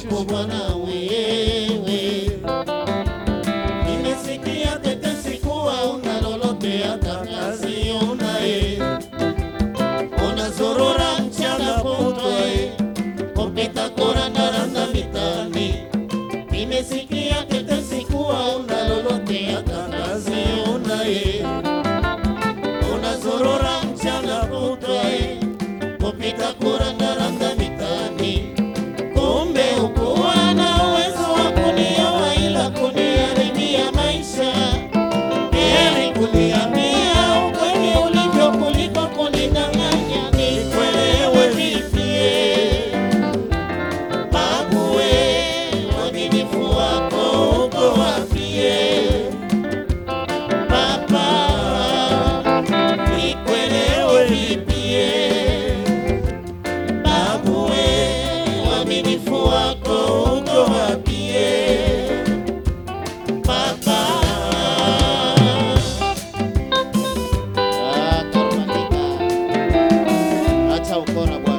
wako bwana wewe. Nimesikia tetesi kuwa una lolote hata kazi unaye, unazurura mchana kutwa eh, kupita kurandaranda mitaani. Nimesikia tetesi kuwa una lolote hata kazi unaye, unazurura mchana kutwa eh, kupita kurandaranda mitaani. Kumbe ukuwa na uwezo wa kunioa ila kuniharibia maisha. Heri kuniambia ukweli ulivyo kuliko kunidanganya. Nikuelewe vipie babu we, uaminifu wako uko wapie baba, nikuelewe vipie babu we, uaminifu wako uko wapie baba. Ah, Karumanika. Acha ukora bwana.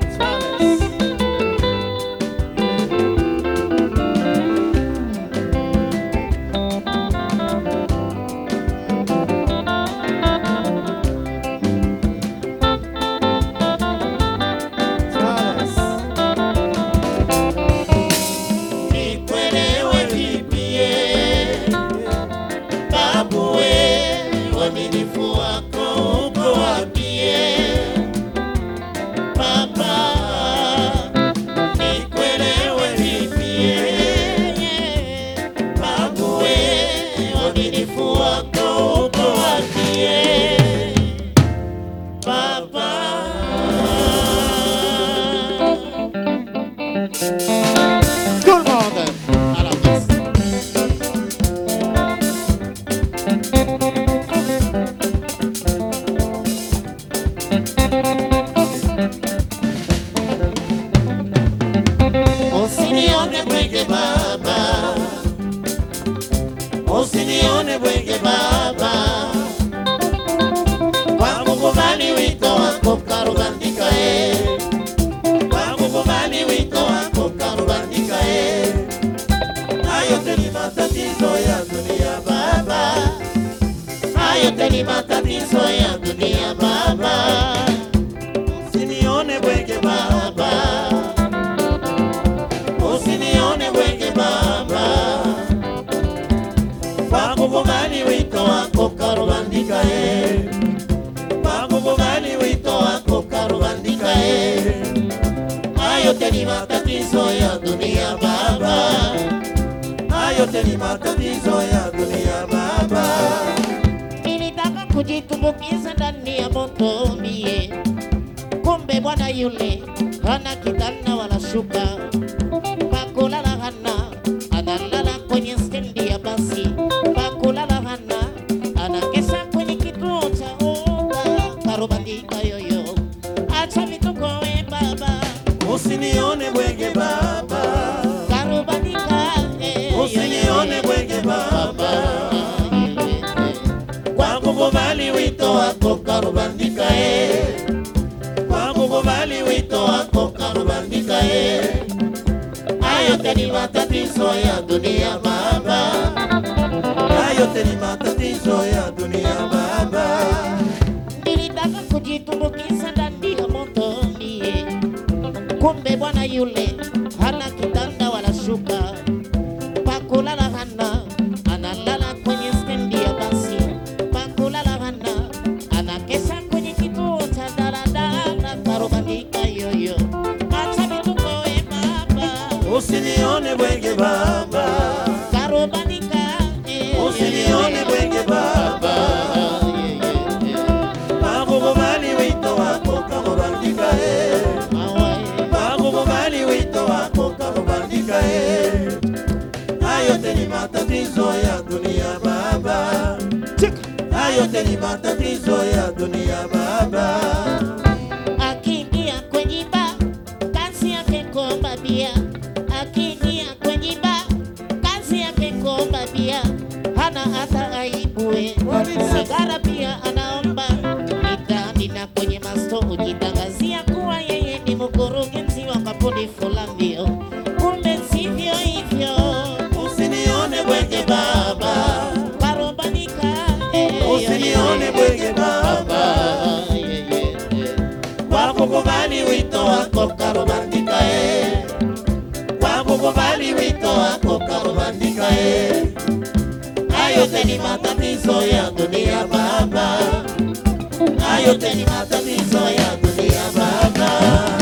Nikuelewe vipie babu we, uaminifu wako uko wapie baba, nikuelewe vipie babu we, uaminifu wako uko wapie baba. Good morning. Alabas. Usinione bwege baba, usinione bwege baba, kwa kukubali wito wako karubandika e, kwa kukubali wito wako karubandika e, hayo yote ni matatizo ya dunia baba, hayo yote ni matatizo ya dunia baba, usinione bwege baba usinione bwege baba, kwa kukubali wito wako karubandika e, kwa kukubali wito wako karubandika e, hayo yote ni matatizo ya dunia baba, hayo yote ni matatizo ya dunia baba. Nilitaka kujitumbukiza ndani ya moto mie, kumbe bwana yule hana kitanda wala shuka pakulala hana, analala kwenye stendi ya basi. Pakulala hana, anakesha kwenye kituo cha oga. Karubandika yoyo, acha vituko we baba, Usinione bwege baba, karubandika eh, usinione bwege baba, kwa kukubali wito wako karubandika eh, kwa kukubali wito wako karubandika eh. Hayo yote ni matatizo ya dunia baba, hayo yote ni matatizo ya dunia baba. nilitaka kujitumbukiza ndani ya moto mie, kumbe bwana yule hana kitanda wala shuka, pakulala hana, analala kwenye stendi ya basi. Pakulala hana, anakesha kwenye kituo cha daladala. Karubandika yoyo, acha vituko we baba, Usinione bwege baba, karubandika eh, usinione bwege baba, yeah, yeah, yeah. pakukubali wito wako karubandika e, Awaye. pakukubali wito wako karubandika e. Hayo yote ni matatizo ya dunia baba, hayo yote ni matatizo ya dunia baba. Akiingia kwenye ba kazi yake kuomba bia, akiingia kwenye ba kazi yake kuomba bia, hana hata aibu we. Sigara pia anaomba mitaani na kwenye masto, hujitangazia kuwa yeye ni mkurugenzi wa kampuni fulani, kumbe gani wito wako karubandika e kwa Mungu gani wito wako karubandika e hayo yote ni matatizo ya dunia baba hayo yote ni matatizo ya dunia baba